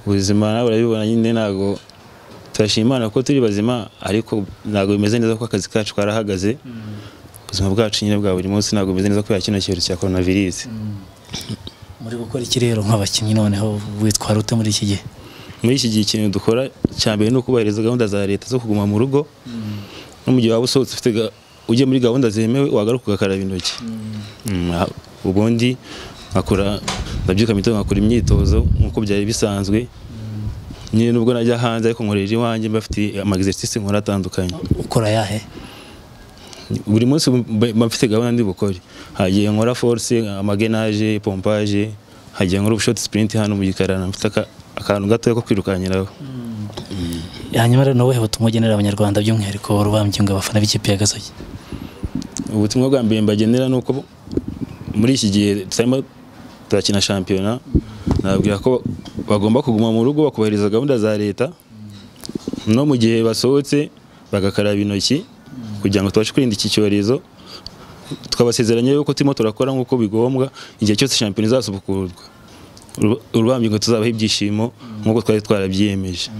ubuzima nawe urabibona nyine ntabwo turashima imana ko turi bazima ariko ntabwo bimeze neza ko akazi kacu karahagaze ubuzima bwacu nyine bwa buri munsi ntabwo bimeze neza kubera kino cyorezo cya korona virusi muri gukora iki rero nk'abakinnyi noneho witwara ute muri iki gihe muri iki gihe ikintu dukora cya mbere ni ukubahiriza gahunda za leta zo kuguma mu rugo no mu gihe waba usohotse ufite ga- ugiye muri gahunda zemewe wagaruka ugakaraba intoki Mm, ah, ubundi nkakora ndabyuka mu gitondo nkakora imyitozo nk'uko byari bisanzwe nyine nubwo najya hanze ariko nkorera iwanjye mba mfite amagizesitisi nkora atandukanye ukora yahe buri munsi mba- mba mfite gahunda ndi bukore hagiye nkora force amagenaje pompaje hagiye nkora ubushoti sprint hano mu gikarana mfite aka- akantu gatoya ko kwirukankiraho hanyuma rero ni ubuhe butumwa ugenera abanyarwanda by'umwihariko urubambyunga abafana b'ikipe ya gasogi ubutumwa bwa mbere mbagenera ni uko muri iki gihe turimo turakina shampiyona nababwira ko bagomba kuguma mu rugo bakubahiriza gahunda za leta no mu gihe basohotse bagakaraba intoki kugira ngo tubashe kwirinda iki cyorezo twabasezeranya yuko turimo turakora nk'uko bigombwa igihe cyose shampiyona izasubukurwa urubambye ngo tuzabaho ibyishimo nk'uko twari twarabyiyemeje